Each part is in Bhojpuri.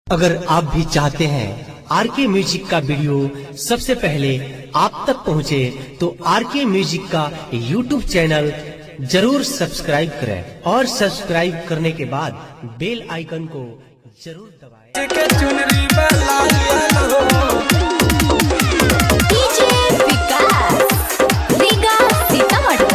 अगर आप भी चाहते हैं आर के म्यूजिक का वीडियो सबसे पहले आप तक पहुंचे, तो आर के म्यूजिक का यूट्यूब चैनल जरूर सब्सक्राइब करें और सब्सक्राइब करने के बाद बेल आइकन को जरूर दबाएं। के चुनरी वाला लाल हो डीजे विकास रीगा सीतामढ़ी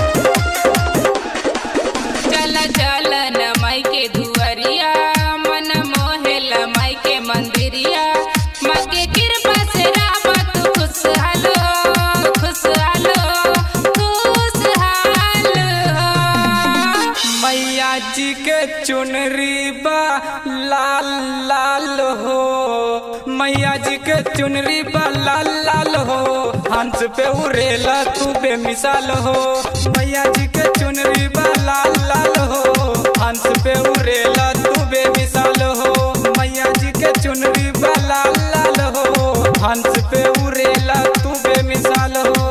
चल चल न माई के दुआरिया मन मोहेल माई के मंदिरिया माँ के कृपा से रावत खुशहाल हो खुशहाल हो खुशहाल हो मैया जी के चुनरी बा लाल लाल हो मैया जी के चुनरी बा लाल लाल हो हंस पे उड़ेला तू बेमिसाल हो मैया जी के चुनरी बा लाल लाल हो हंस पे उड़ेला तू बेमिसाल हो मैया जी के चुनरी बा लाल लाल हो हंस पे उड़ेला तू बेमिसाल हो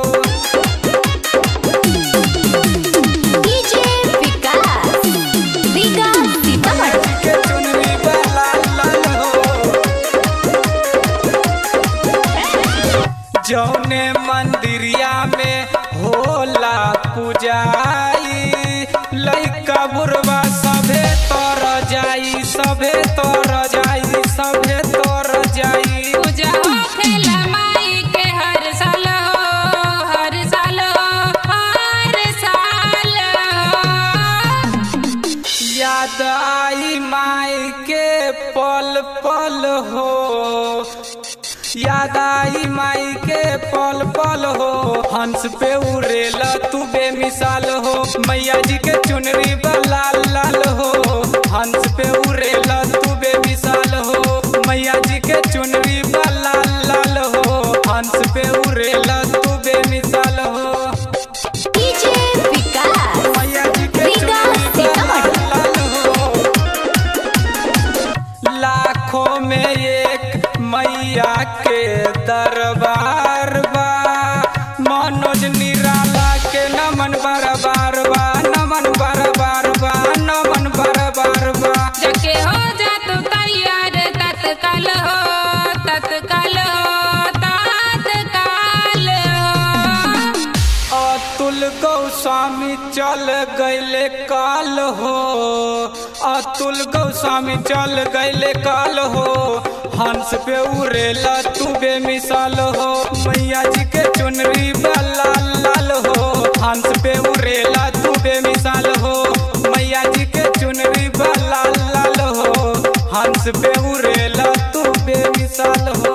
डीजे विकास रीगा सीतामढ़ी के चुनरी बा लाल लाल हो जौने मंदिरिया में होला पूजाई लइका बुढ़वा सभे तर जाई सभे तर जाई सभे तर जाई पूजा हो खेला माई के हर साल हो हर साल हो हर साल हो याद आई माई के पल पल हो याद आई माई के पल पल हो हंस पे उड़ेला तू बेमिसाल हो मैया जी के चुनरी बा लाल लाल हो हंस पे उड़ेला तू बेमिसाल हो मैया जी के चुनरी बा लाल लाल हो हंस पे उड़ेला तू बेमिसाल हो डीजे विकास मैया जी के रीगा चुनरी बा सीतामढ़ी लाल लाल हो लाखों में एक मैया के दरबार बा मनोज निराला के नमन बरबार बा नमन बरबार बा नमन बरबार बा जके हो जा तू तैयार तत्काल हो तत्काल हो तत्काल हो अतुल गोस्वामी चल गैले काल हो अतुल गोस्वामी चल गैले काल हो हंस पे उड़ेला तू बेमिसाल हो मैया जी के चुनरी बा लाल लाल हो हंस पे उड़ेला तू बेमिसाल हो मैया जी के चुनरी बा लाल लाल हो हंस पे उड़ेला तू बेमिसाल हो